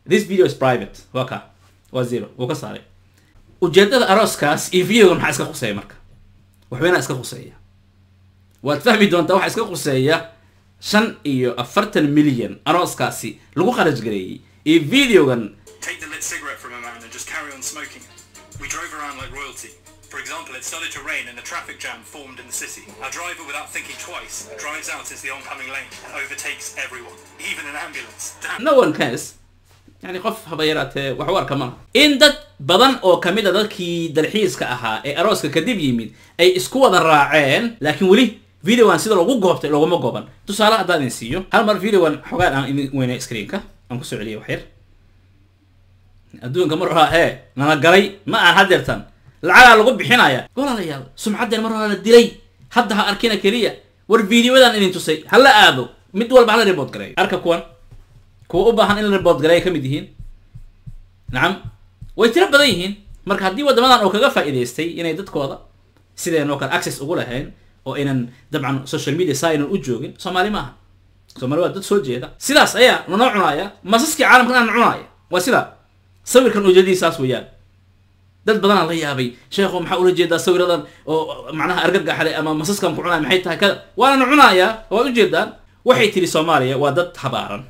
this video is private waa ka waa zero wuu ka saaray ujeedada arooskaas iyo videoga maxaa iska khuseeya marka waxweynaa iska khuseeya waad fahmi doontaa waxaa iska khuseeya shan iyo afartan milyan arooskaasi lagu kharaj gareeyey iyo videogan Take the lit cigarette from a man and just carry on smoking it. We drove around like royalty. For example, it started to rain and a traffic jam formed in the city. Our driver, without thinking twice, drives out into the oncoming lane and overtakes everyone, even an ambulance. Damn. no one cares yani qof haba yaraatee wax u arka malaha in dad badan oo kamid a dadkii dalxiiska ahaa ee arooska kadib yimid ay isku wada raaceen laakiin weli videogan sida loogu goobtay looguma gooban tusaale haddaan idin siiyo hal mar videogan xogaan aan idin weynay screenka aan kusoo celiyay wax yar adduunka mar horaa hee nala galay ma aan hadeertan lacagaa lagu bixinaya walaalayaal sumcaddeen mar horaa la dilay hadda ha arkina keliya war videoyadan idin tusay hala aado mid walba hala report gareeyo arka kuwan kuwa u baahan in la report gareeya ka mid yihiin nacam way tiro badan yihiin marka haddii waddamadan oo kaga faa'iidaystay inay dadkooda sideen oo kale access ugu lahayn oo aynan dabcan social media saa aynan u joogin soomaali maaha soomaali waa dad soo jeeda sidaas ayaa nanoo cunaaya masaskii caalamkan aan cunaaya waa sida sawirkan ujeedadiisaas weeyaan dad badanaa la yaabay sheekho maxaa ula jeedaa sawiradan oo macnaha argagaxle ama masaskan ku cunaya maxay tahay kada waana cunayaa waad ujeedaan waxay tiri soomaaliya waa dad habaaran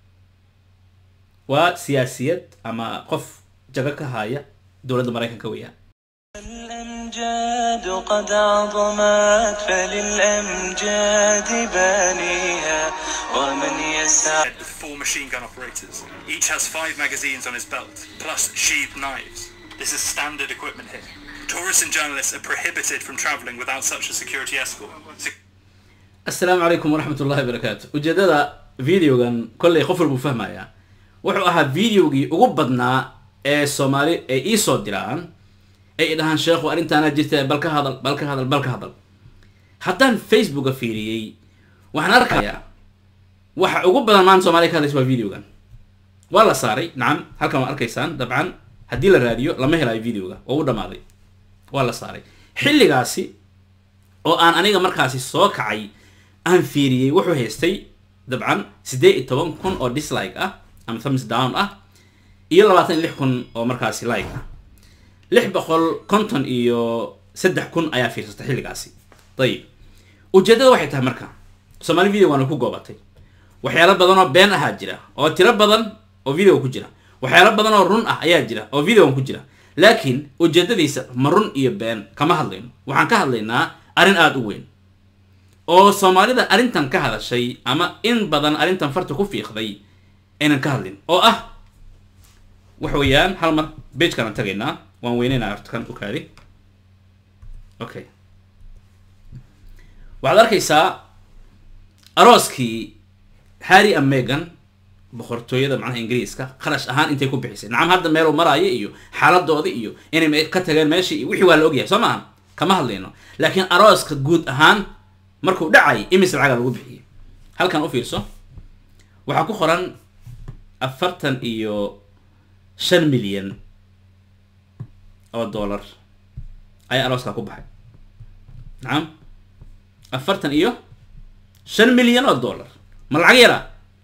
waa siyaasiyad ama qof jago ka haya dowladda maraykanka weeyaan الأمجاد قد عظمت فللأمجاد بانيها ومن يسعى With four machine gun operators. Each has five magazines on his belt, plus sheathed knives. This is standard equipment here. Tourists and journalists are prohibited from traveling without such a security escort. Se- assalaamu calaykum waraxmat ullahi wabarakaatu ujeedada videogan kollay qof walbuu fahmayaa wuxuu ahaa videogii ugu badnaa ee soomaali ay iisoo diraan ay dhahaan sheekhu arrintaana jirta bal ka hadal bal ka hadal bal ka hadal haddaan facebooka fiiriyey waxaan arkayaa waxa ugu badan maanta soomaaliya ka hadlaysa waa videogan waa la saaray nacam halkan waa arkaysaan dabcan haddii la raadiyo lama helayo videoga oo u dhamaaday waa la saaray xilligaasi oo aan aniga markaasi soo kacay aan fiiriyey wuxuu haystay dabcan siddeed iyo toban kun oo dislike ah ama thumbs down ah iyo labaatan iyo lix kun oo markaasi like ah lix boqol konton iyo saddex kun ayaa fiirsatay xilligaasi dayib ujeeddada waxay tahay marka soomaali video waana ku goobatay waxyaalo badan oo been ahaa jira oo tiro badan oo video ku jira waxyaalo badan oo run ah ayaa jira oo videogan ku jira laakiin ujeedadiisa ma run iyo been kama hadlayno waxaan ka hadlaynaa arrin aada u weyn oo soomaalida arrintan ka hadashay ama in badan arrintan farta ku fiiqday aynan ka hadlin oo ah waxa weeyaan hal mar bagekaan aan tagaynaa waan weyneynaa horta kan u kaadi okay waxaad arkaysaa arooskii harry and megan boqortooyada macnaha ingiriiska qarash ahaan intay ku bixisay nacam hadda meel uu maraayo iyo xaaladooda iyo inay me- ka tageen meeshii iyo wixii waa la ogyahay soo maaha kama hadlayno laakiin arooska guud ahaan markuu dhacay imis lacaga lagu bixiyey halkan u fiirso waxaa ku qoran afartan iyo shan milyan oo dollar ayaa arooskaa ku baxay nacam afartan iyo shan milyan oo dollar ma lacag yaraa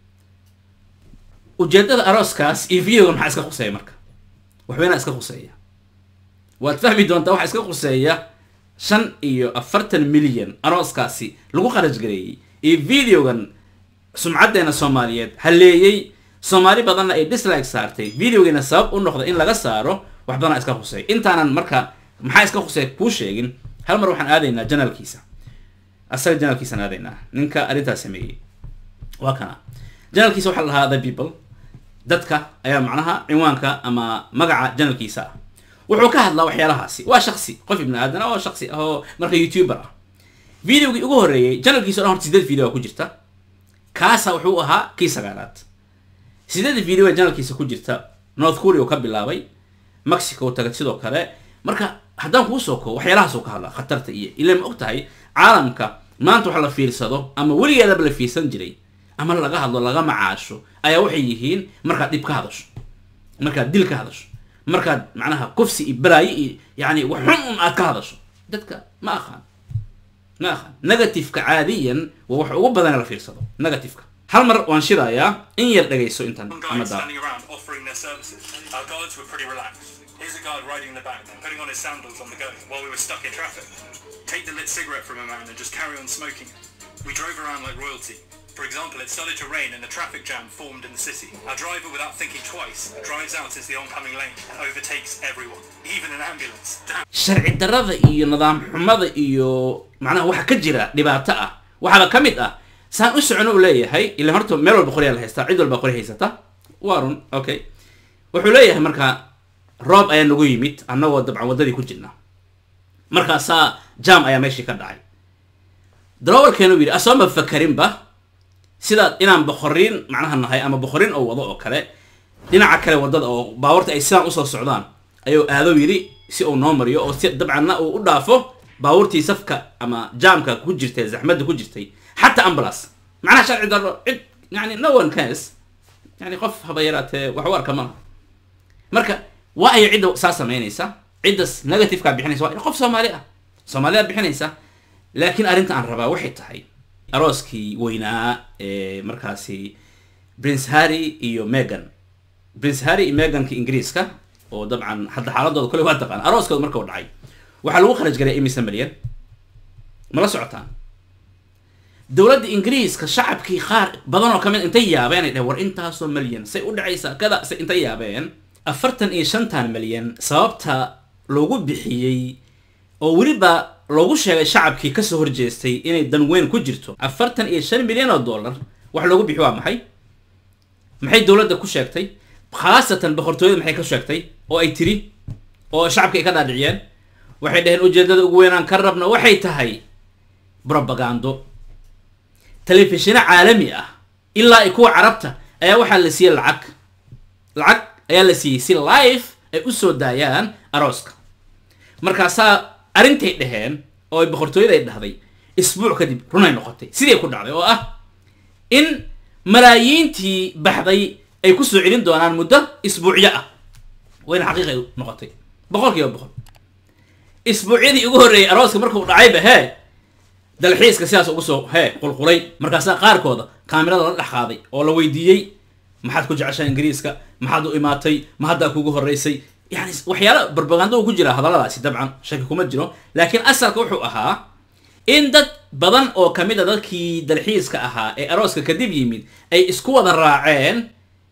ujeedada arooskaas iyo videoga maxaa iska khuseeya marka waxweynaa iska khuseeya waad fahmi doontaa waxaa iska khuseeya shan iyo afartan milyan arooskaasi lagu kharaj gareeyey iyo videogan sumcaddeena soomaaliyeed halleeyey soomaali badanna ay dislike saartay videogiina sabab u noqda in laga saaro wax badanaa iska khuseeya intaanan marka maxaa iska khuseeya kuu sheegin hal mar waxaan aadaynaa janaalkiisa asaga janaalkiisaan aadaynaa ninka arrintaas sameeyey waa kana janaalkiisa waxaa la dhahaa the people dadka ayaa macnaha cinwaanka ama magaca janalkiisa ah wuxuu ka hadlaa waxyaalahaasi waa shaksi qof ibni aadan oo shaksi ah oo marka youtuber ah videogii ugu horreeyey janalkiisa o dhan horta sideed video ku jirta kaasa wuxuu ahaa kii sagaalaad sideed video ee janalkiisa ku jirta north korea uu ka bilaabay mexico uu tagay sidoo kale marka haddaan kuu soo koo waxyaalahaas uu ka hadlaa khatarta iyo ilaa ma og tahay caalamka maanta wax la fiirsado ama weligeedaba la fiirsan jiray ama laga hadlo laga macaasho ayaa waxay yihiin markaad dhib ka hadasho markaad dil ka hadasho markaad macnaha kufsi iyo balaayo iyo yani wax xun un aad ka hadasho dadka ma aqaan ma aqaan negativeka caadiyan waa wax ugu badan la fiirsado negativeka hal mar waan shidayaa in yar dhegayso intan Some ama guys daa standing around offering their services. Our guards were pretty relaxed. Here's a guard riding in the back, putting on his sandals on the go while we were stuck in traffic. Take the lit cigarette from a man and just carry on smoking it. We drove around like royalty. For example, it started to rain and the traffic jam formed in the city. Our driver, without thinking twice, drives out into the oncoming lane and overtakes everyone, even an ambulance. Damn. sharci darrada iyo nidaam xumada iyo macnaha waxa ka jira dhibaato ah waxaaba ka mid ah saan u socono uu leeyahay ilan horta meel walba qoryaa la haystaa cid walba qori haysata waa run okay wuxuu leeyahay marka roob ayaa nagu yimid annagoo dabcan waddadii ku jirna markaasaa jam ayaa meeshii ka dhacay darawalkeenu yidhi asooma fakarinba sidaad inaan boqorin macnaha nahay ama boqorin oo wado oo kale dhinaca kale waddada oo baabuurta ay sidaan usoo socdaan ayuu aado yidhi si uu noo mariyo oo si dabcanna uu u dhaafo baabuurtii safka ama jaamka ku jirtay zaxmadda ku jirtay xataa ambulance macnaha sharci darro cid yani no one cares yani qof haba yaraatee wax u arka malaha marka waa ay cidda saa samaynaysa ciddas negativeka bixinaysa waa qof soomaali ah soomaaliyaa bixinaysa laakiin arrinta aan rabaa waxay tahay arooskii weynaa ee markaasi prince harry iyo megan prince harry iyo meganka ingiriiska oo dabcan hadda xaaladooda kole waa taqaan arooskooda marka u dhacay waxaa lagu kharaj galay imise milyan mala socotaan dowladda ingiriiska shacabkii qaar badan oo ka mid intay yaabeen ay dheheen war intaasoo milyan say u dhacaysaa kada say intay yaabeen afartan iyo shantan milyan sababta loogu bixiyey oo weliba loogu sheegay shacabkii kasoo horjeestay inay dan weyn ku jirto afartan iyo shan milyan oo dollar wax loogu bixi waa maxay maxay dowladda ku sheegtay khaasatan boqortooyada maxay ka sheegtay oo ay tiri oo shacabka ay ka dhaadhiciyeen waxay dhaheen ujeedada ugu weynaan ka rabna waxay tahay brobagando telefishino caalami ah ilaa ay kuwa carabta ayaa waxaa la siiyey lacag lacag ayaa la siiyey si live ay usoo daayaan arooska markaasaa arrintay dhaheen oo ay boqortooyada ay dhahday isbuuc kadib runay noqotay sidii ku dhacday oo ah in malaayiintii baxday ay kusoo celin doonaan muddo isbuucyo ah wayna xaqiiqay noqotay boqol kiiba boqol isbuucyadii ugu horreeyay arooska markuu dhacayba hee dalxiiska sidaas ugu soo hee qulqulay markaasaa qaarkooda kaamirada la dhex qaaday oo la weydiiyey maxaad ku jeceshaa ingiriiska maxaad u imaatay ma haddaa kugu horreysay yani waxyaala barbagando ku jira hadalladaasi dabcan shaki kuma jiro laakiin asalka wuxuu ahaa in dad badan oo kamid a dadkii dalxiiska ahaa ee arooska kadib yimid ay isku wada raaceen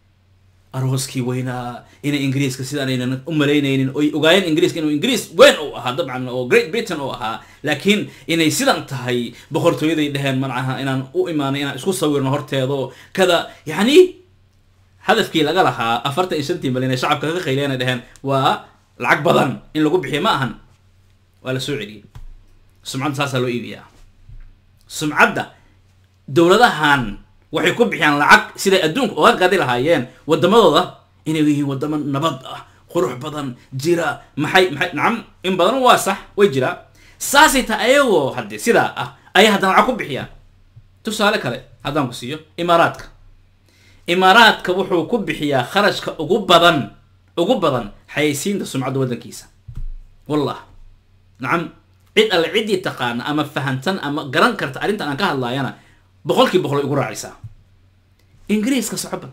arooskii weynaa inay ingiriiska sidaanaynan u malaynaynin oy ogaayeen ingiriiska inuu ingiriis weyn uu ahaa dabcan oo great britain uu ahaa laakiin inay sidan tahay boqortooyaday dheheen manaha inaan u imaanay inaan isku sawirno horteedo kada yani hadafkii laga lahaa afartan iyo shantii malyan ee shacabka ka qayliyana dheheen waa lacag badan in lagu bixiyo ma ahan waa la soo celiyey sumcadda saasaa loo iibiyaa sumcadda dowladahan waxay ku bixiyaan lacag siday adduunka uga gadi lahaayeen wadamadooda inay yihiin wadamo nabad ah qurux badan jira maxay maxay nacam in badan waa sax way jiraa saasay tahay ayagoo haddee sidaa ah ayay haddana lacag ku bixiyaan tusaale kale haddaan ku siiyo imaaraadka imaaraadka wuxuu ku bixiyaa kharashka ugu badan ugu badan xayeysiinta sumcadda waddankiisa wallah nacam cid alle ciddii taqaana ama fahantan ama garan karta arrintan aan ka hadlaayana boqolkii boqol ay ugu raacaysaa ingiriiska socba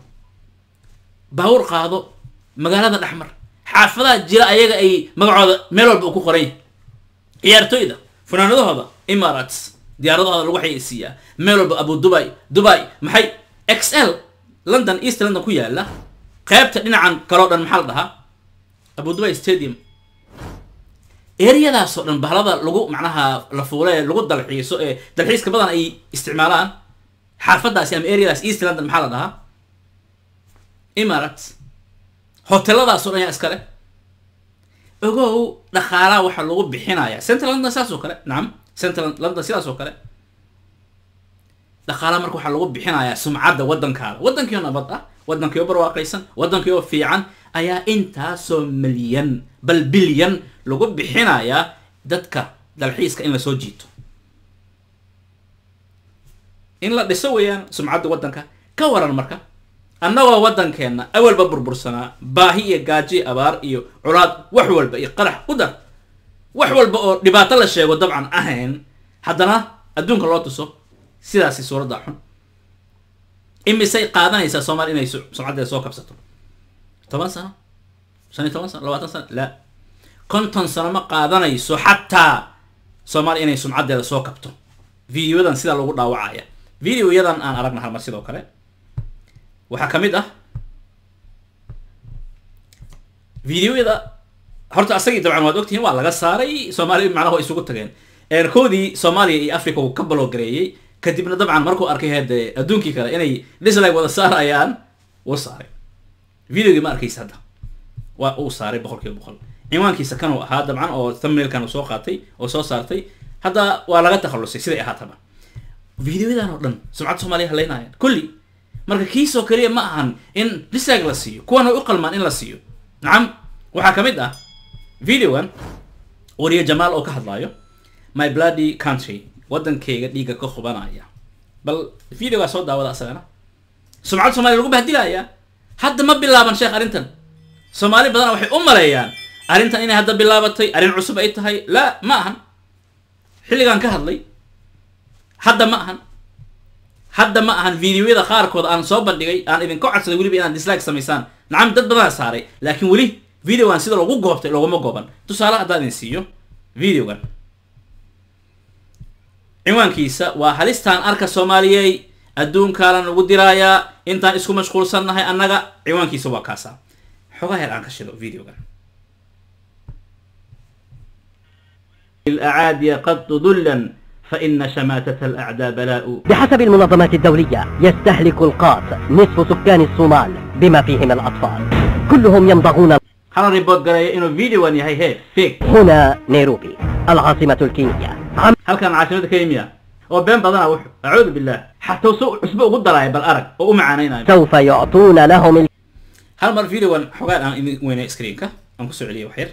baawur qaado magaalada dhexmar xaafadaha jira ayaga ay magacooda meel walba uu ku qoran yahay ciyaartooyda funaanadahooda emirates diyaaradahooda lagu xayeysiiyaa meel walba abu dubai dubai maxay x l london east london ku yaala qaybta dhinacan kaloo dhan maxaa la dhahaa abu dubai stadium ereyadaasoo dhan bahlada lagu macnaha la fuule ee lagu dalxiiso ee dalxiiska badan ay isticmaalaan xaafadaasi ama areadaas east london maxaa la dhahaa emirates hoteladaasoo dhan yaa iskale ogow dhaqaalaha waxaa lagu bixinaya central london sidaas oo kale nacam central london sidaas oo kale dhaqaalaha marka waxaa lagu bixinayaa sumcadda waddankaada waddankiio nabad ah waddankiio barwaaqaysan waddankiio fiican ayaa intaasoo milyan bal bilyan lagu bixinayaa dadka dalxiiska in lasoo jiito in la dhiso weeyaan sumcadda waddanka ka waran marka annagoo waddankeenna awalba burbursanaa baahi iyo gaaji abaar iyo colaad wax walba iyo qarax u dar wax walba oo dhibaato la sheego dabcan ahayn haddana adduunka loo tuso sidaasi suuradda xun imisay qaadanaysaa soomaaliya inay su- sumcaddeeda soo kabsato toban sano shan iyo toban sano labaatan sano la konton sano ma qaadanayso xataa soomaaliya inay sumcaddeeda soo kabto videoyadan sidaa lagu dhaawacaya videoyadan aan aragna halmar sidoo kale waxaa ka mid ah videoyada horta asagii dabcan waad ogtihiin waa laga saaray soomaaliya macnaha way isugu tageen eerkoodii soomaaliya iyo africa uu ka baloogareeyey kadibna dabcan markuu arkay hade adduunkii kale inay dislike wada saarayaan wuu saaray videogii ma arkaysa hadda waa uu saaray boqol kiiba boqol cinwaankiisa kan uu ahaa dabcan oo thumbnailkan uu soo qaatay oo soo saartay hadda waa laga takhalusay siday ahaataba videoyadan oo dhan sumcadda soomaaliya haleynayaan kulli marka kiisoo kaliya ma ahan in dislike la siiyo kuwan way u qalmaan in la siiyo nacam waxaa ka mid ah videogan wariye jamaal oo ka hadlaayo my bloody country waddankayga dhiigga ka hubanaya bal videogaa soo daawada asagana sumcadda soomaaliya lagu bahdilaya hadda ma bilaaban sheekh arrintan soomaali badana waxay u maleeyaan arrintan inay hadda bilaabatay arrin cusub ay tahay la ma ahan xilligaan ka hadlay hadda ma ahan hadda ma ahan videoyada qaarkood aan soo bandhigay aan idinka codsaday weliba inaad dislike samaysaan nacam dad badanaa saaray laakiin weli videogan sida loogu goobtay looguma gooban tusaale haddaan idin siiyo videogan cinwaankiisa waa halistaan arka soomaaliyey adduunkaalan lagu diraayaa intaan isku mashquulsannahay annaga cinwaankiisa waa kaasa xogaa heer aan ka shido videogan الأعادي قد ذلا فإن شماتة الأعداء بلاء بحسب المنظمات الدولية يستهلك القاط نصف سكان الصومال بما فيهم الأطفال كلهم يمضغون هل ريبوت قرايا إنه فيديو هي هي فيك هنا نيروبي العاصمة الكينية عم هل كان عاصمة كيميا وبين بدنا وح أعوذ بالله حتى وسوء أسبوع قد راي بالأرق وأم عانينا سوف يعطون لهم ال... هل مر فيديو حقان أنا وين سكرينك أنا كسر عليه وحير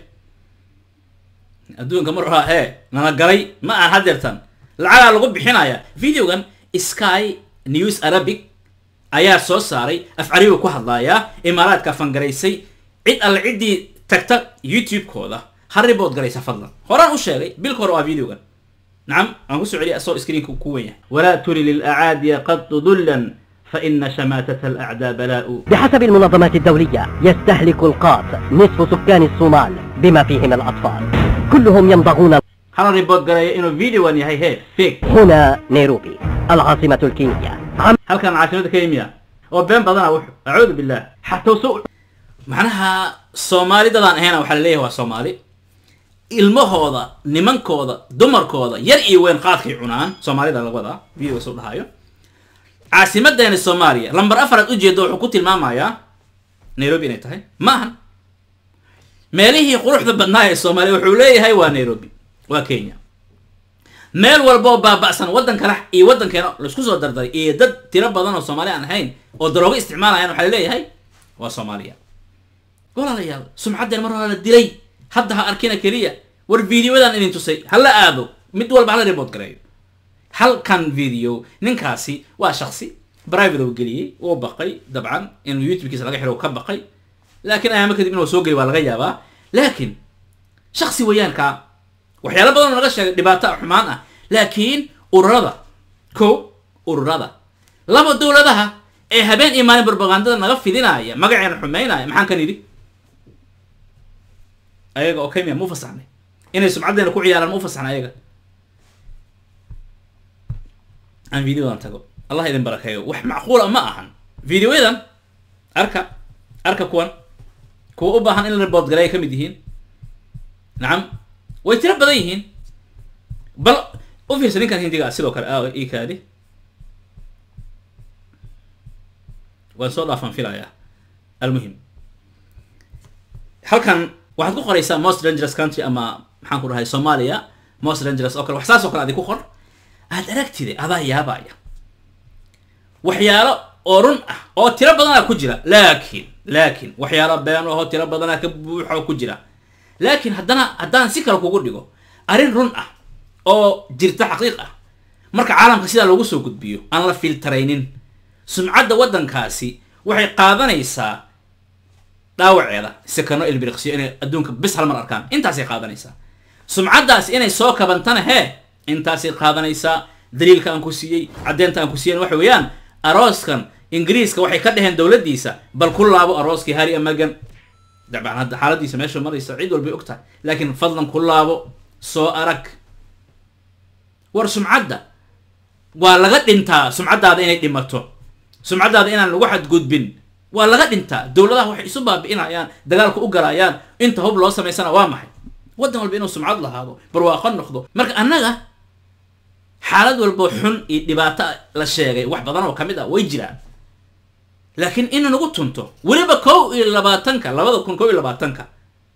adduunka mar horaa hee nala galay ma aan hadeertan lacagaa lagu bixinaya videogan sky news arabic ayaa soo saaray afcariga ku hadlaaya imaaraadka fangaraysay cid alle ciddii tagta youtube-kooda ha ribood garaysa fadlan horaan u sheegay bilka hore waa videogan nacam aan kusoo celiya asoo screenka ku wen yahay walaa turi lilacaadiya qad dullan faina shamaatata alacdaa balaa'u بحسب المنظمات الدولية يستهلك القاط نصف سكان الصومال بما فيهم الأطفال كلهم يمضغون hala ribood garaya inuu videogan yahay hee fake هنا نيروبي العاصمة الكينية عم halkan caasimada kenya oo been badana wux acuudu billah xataa so macnaha soomaalidadaan ahayna waxaa laleeyahay waa soomaali ilmahooda nimankooda dumarkooda yar iyo weyn qaadkay cunaan soomaalida laga wadaa videoga soo dhahayo caasimadeena soomaaliya lamber afaraad ujeedo wuxuu ku tilmaamayaa nairobi inay tahay ma ahan meelihii quruxda badnaa ee soomaaliya wuxuu leeyahay waa nairobi waa kenya meel walba oo baaba'san waddan kale iyo waddankeena laisku soo dardaray iyo dad tiro badan oo soomaali aan ahayn oo daroogo isticmaalayaan waxaa laleeyahay waa soomaaliya walaalayaal sumcaddeen mar hore la dilay hadda ha arkina keliya war videoyadan idin tusay hala aado mid walba hala report gareeyo halkan video ninkaasi waa shaksi private uu geliyey uu baqay dabcan inuu youtube-kiisa laga xiro uu ka baqay laakiin ayaamo kadib inuu soo geliy waa laga yaabaa laakiin shaksi wayaanka waxyaalo badan oo laga sheegay dhibaato xumaan ah laakiin ururada ko ururada laba dowladaha ee habeen iyo maalin propagandada naga fidinaya magaceena xumeynaya maxaan kan idhi ayaga oo kenya ma u fasaxnay inay sumcaddeena ku ciyaaraan ma u fasaxnay ayaga aan videodan tago allah idin barakeeyo wax macquula ma ahan videoyadan arka arka kuwan kuwa u baahan in la report galay ay ka mid yihiin nacam way tiro badan yihiin bal u fiirsa ninkan hindiga ah sidoo kale aa ii kaadi waan soo dhaafan filayaa almuhim halkan waxaad ku qoraysaa most dangerous country ama maxaan ku dhahay soomaaliya most dangerous oo kale wax saas oo kale adi ku qor aad aragtide adaa yaabaya waxyaalo oo run ah oo tiro badanaa ku jira laakiin laakiin waxyaalo been ahoo tiro badanaa ka buuxa oo ku jira laakiin haddana haddaan si kale kugu dhigo arrin run ah oo jirta xaqiiq ah marka caalamka sidaa loogu soo gudbiyo aan la filtaraynin sumcadda waddankaasi waxay qaadanaysaa dhaawaceeda sekano ilbiriqsiyo inay adduunka bis hal mar arkaan intaasay qaadanaysaa sumcaddaas inay soo kabantana hee intaasay qaadanaysaa daliilka aan ku siiyey caddeynta aan ku siiyen waxa weeyaan arooskan ingiriiska waxay ka dheheen dowladdiisa bal ku laabo arooskii harry amagan dabcan hadda xaaladiisa meesha maraysa cid walbay og tahay laakiin fadlan ku laabo soo arag war sumcadda waa laga dhintaa sumcaddaada inay dhimato sumcaddaada inaan lagu xadgudbin waa laga dhintaa dowladaha waxay isu baabi'inayaan dagaalka u galayaan inta hub loo samaysana waa maxay waddan walba inuu sumcad lahaado barwaaqo noqdo marka annaga xaalad walbo xun iyo dhibaato la sheegay wax badan oo ka mid ah way jiraan laakiin in nagu tunto weliba kow iyo labaatanka labada kun kow iyo labaatanka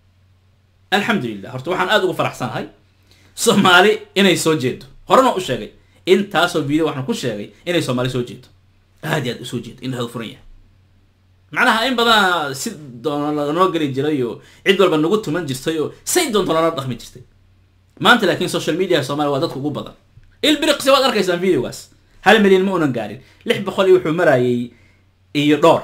alxamdulilah horta waxaan aada ugu faraxsanahay soomaali inay soo jeedo horena u sheegay intaasoo video waxaan ku sheegay inay soomaali soo jeedo aad iyo aad usoo jeedo in lahada furan yahay macnaha in badana si doona lanoo geli jiray oo cid walba nagu tuman jirtay oo say doonto loola dhaqmi jirtay maanta laakiin social media soomaaliya waa dadka ugu badan ilbiriqsi waad arkaysaan videogaas hal milyan ma unan gaarin lix boqol iyo wuxuu marayay iyo dhowr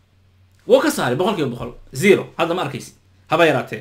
wuu ka saaray boqol kiiba boqol zero hadda ma arkaysid haba yaraatee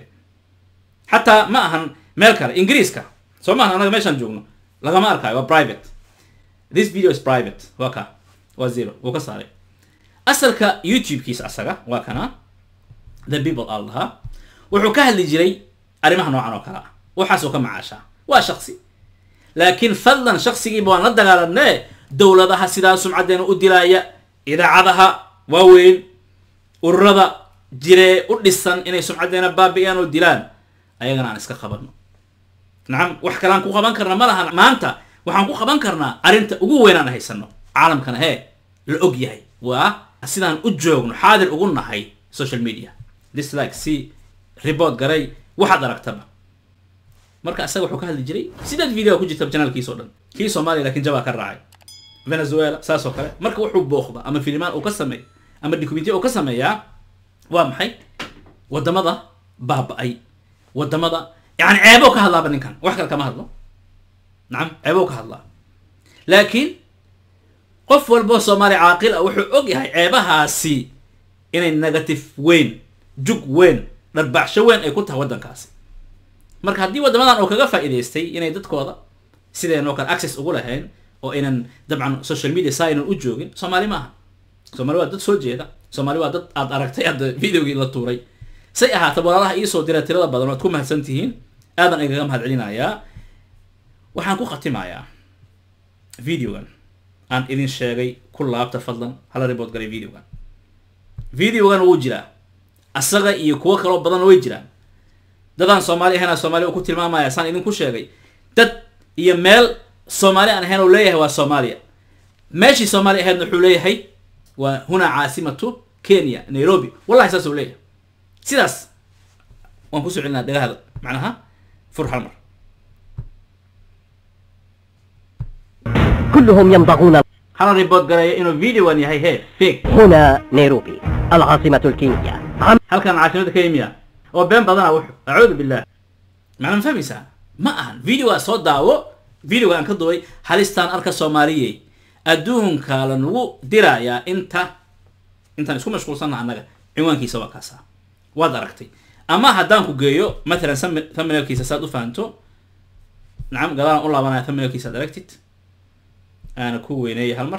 xataa ma ahan meel kale ingiriiska soo maahan anaga meeshaan joogno lagama arkaayo waa private this video is private waa ka waa zero wuu ka saaray asalka youtube-kiisa asaga waa kana the people al lahaa wuxuu ka hadli jiray arrimaha noocan oo kale ah waxaasoo ka macaashaa waa shaksi laakiin fadlan shaksigiiba waan la dagaalamne dowladaha sidaa sumcaddeena u dilaaya idaacadaha waaweyn ururada jiree u dhisan inay sumcaddeena baabi'iyaan oo dilaan ayagana aan iska qabanno nacam wax kaleaan ku qaban karna ma lahan maanta waxaan ku qaban karnaa arrinta ugu weyn aan haysano caalamkana hee la og yahay waa sidaan u joogno xaadir ugu nahay social media dislike si report garay waxaad aragtaba marka asaga wuxuu ka hadli jiray sideed video ku jirta janaalkiisa o dhan kii soomaaliya lakin jabaa ka raacay venezuela saas oo kale marka wuxuu booqda ama filimaan uu ka sameey ama documentiya uu ka sameeyaa waa maxay wadamada baaba-ay wadamada yani ceebo ka hadlaaba ninkan wax kale kama hadlo nacam ceebo ka hadlaa laakiin qof walboo soomaali caaqil ah wuxuu og yahay ceebahaasi inay negative weyn jug weyn dharbaacsho weyn ay ku tahay waddankaasi marka haddii waddamadan oo kaga faa'iidaystay inay dadkooda sideenoo kale access ugu lahayn oo aynan dabcan social media saa aynan u joogin soomaali maaha soomaali waa dad soo jeeda soomaali waa dad aad aragtay hadda videogii la tuuray say ahaata walaalaha iisoo dira tirada badan waad ku mahadsan tihiin aadan igaga mahad celinayaa waxaan ku khatimayaa videogan aan idin sheegay ku laabta fadlan hala report galay videogan videogan wuu jiraa asaga iyo kuwo kaloo badanna way jiraan dadaan soomaali ahayn soomaaliya uu ku tilmaamaya saan idinku sheegay dad iyo meel soomaali aan ahayn oo leeyahay waa soomaaliya meeshii soomaali ahaydna wuxuu leeyahay waa huna caasimatu kenya nairobi wallahi saas uu leeyahay sidaas waan kusoo celinaa dhagahada macnaha fur hal mar كلهم يمضغون hala report garaya inuu videogan yahay he fake هنا نيروبي العاصمة الكينية عم halkan caasimada kenya oo been badana wuxu acuudu billah macna ma fahmaysaa ma ahan videogaa soo daawo videoga aan ka duway halistaan arka soomaaliyey adduunka lanagu dirayaa inta intaan isku mashquulsanna annaga cinwaankiisa waa kaasa waad aragtay ama haddaan ku geeyo matalan thumb- thumbnailkiisa saad u fahanto nacam gadaalan u laabanaya thumbnailkiisa ad aragtid aana ku weyneeyay hal mar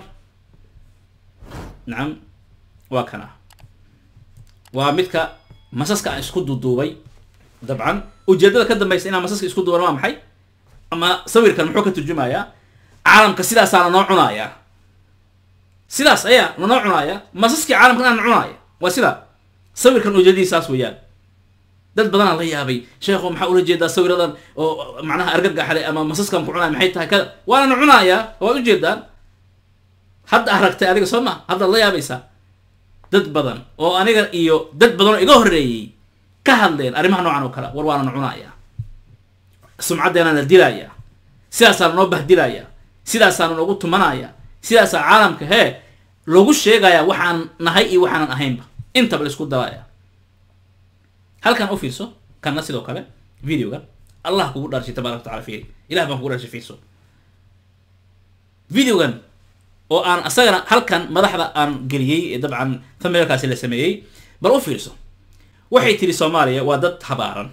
nacam waa kana waa midka masaska aan isku duduubay dabcan ujeedada ka dambaysa inaan masaska isku duuban waa maxay ama sawirkan muxuu ka turjumayaa caalamka sidaasaa lanoo cunaaya sidaas ayaa lanoo cunaaya masaskii caalamkan aan cunaaya waa sidaa sawirkan ujeedadiisaas weeyaan dad badanaa la yaabay sheekho maxaa ula jeedaa sawiradan oo macnaha argagaxle ama masaskan ku cunaya maxay tahay kada waana cunaaya waad ujeedaan hadda aragtay adiga soo ma haddaad la yaabaysaa dad badan oo aniga iyo dad badan oo iga horreeyey ka hadleen arrimaha noocan oo kale war waana cunaaya sumcaddeena la dilaya sidaasaa lanoo bahdilaya sidaasaa lanoogu tumanaya sidaasaa caalamka hee lagu sheegaya waxaan nahay iyo waxaanan ahaynba intaba la isku daraya halkan u fiirso kanna sidoo kale videoga allah kugu dharshay tabaaraka wataala fiiri ilah baan kugu dharshay fiirso videogan oo aan asagana halkan madaxda aan geliyey ee dabcan thumbnailkaasi la sameeyey bal u fiirso waxay tiri soomaaliya waa dad habaaran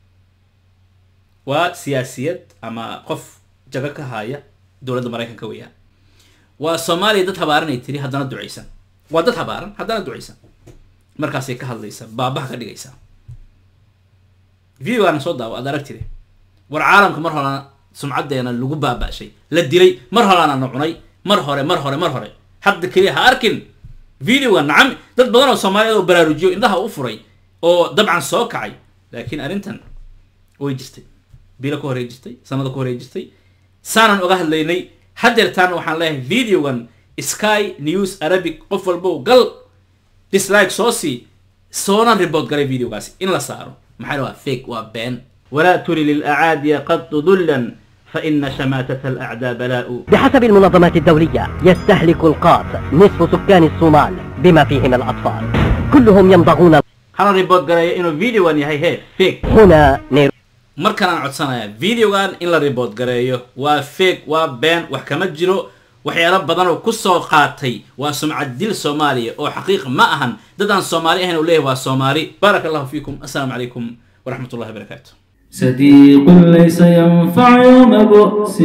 waa siyaasiyad ama qof jago ka haya dowladda maraykanka weeyaan waa soomaaliya dad habaaran ay tiri haddana ducaysan waa dad habaaran haddana ducaysan markaasay ka hadlaysa baabaha ka dhigaysaa videogaana soo daawo aad aragtide war caalamka mar horena sumcaddeena lagu baaba'shay la dilay mar horeana na cunay mar hore mar hore mar hore hadda keliya ha arkin videoga nacam dad badan oo soomaaliyeed oo baraarujiyo indhaha u furay oo dabcan soo kacay laakiin arrintan way jirtay bilo ka horey jirtay sanada ka horey jirtay saanan oga hadlaynay haddeertaana waxaan leeyahay videogan sky news arabic qof walbow gal dislike soo sii soona report galay videogaasi in la saaro maxaa waa fake waa been walaa tuli lilacaadiya qad dullan faina shamaatata alacdaa balaa'u بحسب المنظمات الدولية يستهلك القاط نصف سكان الصومال بما فيهم الأطفال كلهم يمضغون hana report galaya inuu videogan yahay he fake هنا نير markanaan codsanayaa videogan in la report gareeyo waa fake waa been wax kama jiro waxyaalo badan oo kusoo qaatay waa sumcad dil soomaaliya oo xaqiiq ma ahan dad aan soomaali ahayn uu leeyahay waa soomaali baaraka allahu fiikum assalaamu calaykum waraxmat ullahi wabarakaatu صديق ليس ينفع يوم بؤس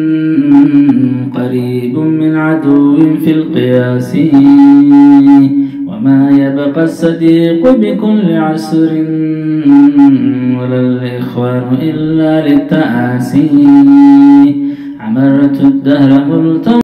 قريب من عدو في القياس وما يبقى الصديق بكل عسر ولا الإخوان إلا للتآسي عمرت الدهر ملتمس